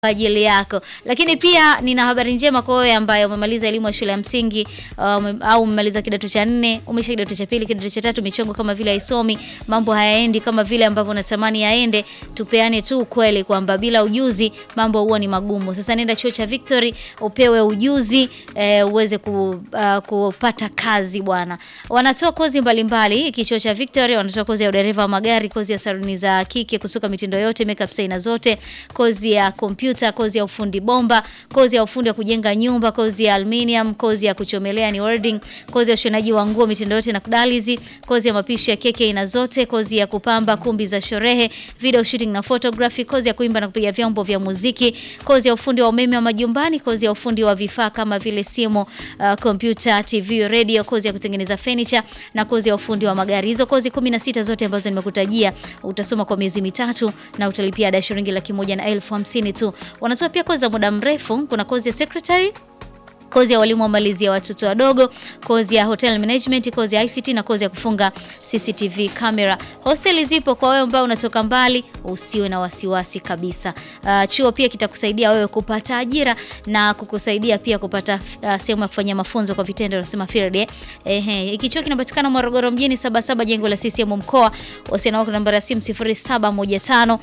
kwa ajili yako. Lakini pia nina habari njema kwa wewe ambaye umemaliza elimu ya shule ya msingi um, au umemaliza kidato cha nne, umesha kidato cha pili, kidato cha tatu, michongo kama vile haisomi, mambo hayaendi kama vile ambavyo unatamani yaende. Tupeane tu ukweli kwamba bila ujuzi mambo huwa ni magumu. Sasa nenda chuo cha Victory upewe ujuzi eh, uweze ku, uh, kupata kazi bwana. Wanatoa kozi mbalimbali mbali. Chuo cha Victory wanatoa kozi ya udereva wa magari, kozi ya saluni za kike, kusuka mitindo yote, makeup aina zote, kozi ya kompyuta, kozi ya ufundi bomba, kozi ya ufundi wa kujenga nyumba, kozi ya aluminium, kozi ya kuchomelea ni welding, kozi ya ushonaji wa nguo mitindo yote na kudalizi, kozi ya mapishi ya keke aina zote, kozi ya kupamba kumbi za sherehe, video shooting na photography, kozi ya kuimba na kupiga vyombo vya muziki, kozi ya ufundi wa umeme wa majumbani, kozi ya ufundi wa vifaa kama vile simu, kompyuta, uh, TV, radio, kozi ya kutengeneza furniture na kozi ya ufundi wa magari. Hizo kozi 16 zote ambazo nimekutajia utasoma kwa miezi mitatu na utalipia ada shilingi laki moja na elfu hamsini tu. Wanatoa pia kozi za muda mrefu. Kuna kozi ya secretary kozi ya walimu wa malezi ya watoto wadogo, kozi ya hotel management, kozi ya ICT na kozi ya kufunga CCTV camera. Hosteli zipo kwa wewe ambao unatoka mbali, usiwe na wasiwasi kabisa. Uh, chuo pia kitakusaidia wewe kupata ajira na kukusaidia pia kupata uh, sehemu ya kufanyia mafunzo kwa vitendo, nasema field eh. Ehe, hiki chuo kinapatikana Morogoro mjini 77 jengo la CCM mkoa. Wasiliana wako namba ya simu 0715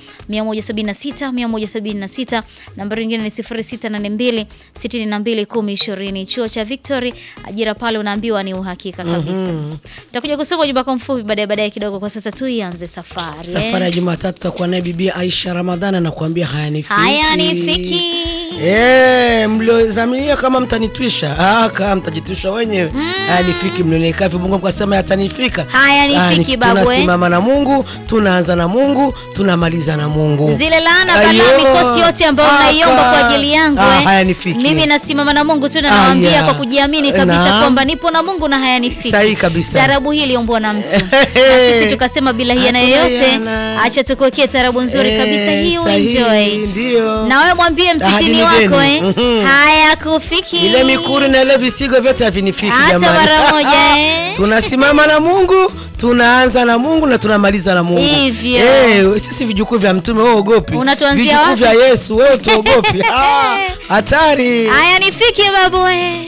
176 176, nambari nyingine ni 0682 62 10 Chuo cha Victory, ajira pale unaambiwa ni uhakika kabisa. Nitakuja mm -hmm. kusoma ujumbe mfupi baadaye baadaye kidogo. Kwa sasa tu ianze safari. Safari ya Jumatatu tutakuwa naye Bibi Aisha Ramadhani anakuambia hayanifiki. Hayanifiki. Eh, mliozamilia kama mtanitwisha. Ah, kama mtajitwisha wenyewe. Mm. Hayanifiki mlioneka vibongo mkasema yatanifika. Hayanifiki babu. Tunasimama na Mungu, tunaanza na Mungu, tunamaliza na Mungu. Zile laana balaa mikosi yote ambayo unaiomba kwa ajili yangu ah, eh. Hayanifiki. Mimi nasimama na Mungu tu na nawaambia kwa kujiamini kabisa kwamba nipo na Mungu na hayanifiki. Sahihi kabisa. Tarabu hii iliombwa na mtu. Na sisi tukasema bila hiana yoyote, acha tukuwekee tarabu nzuri kabisa hii uenjoy. Ndio. Na wewe mwambie mfitini wako eh. Haya kufiki. Ile mikuri na ile visigo vyote havinifiki jamani. Hata mara moja eh. Tunasimama na Mungu, tunaanza na Mungu na tunamaliza na Mungu. Hivyo. Eh, sisi vijukuu vya mtume wewe uogopi. Unatuanzia Vijukuu vya Yesu wewe tuogopi. Hatari. Haya nifiki babu eh.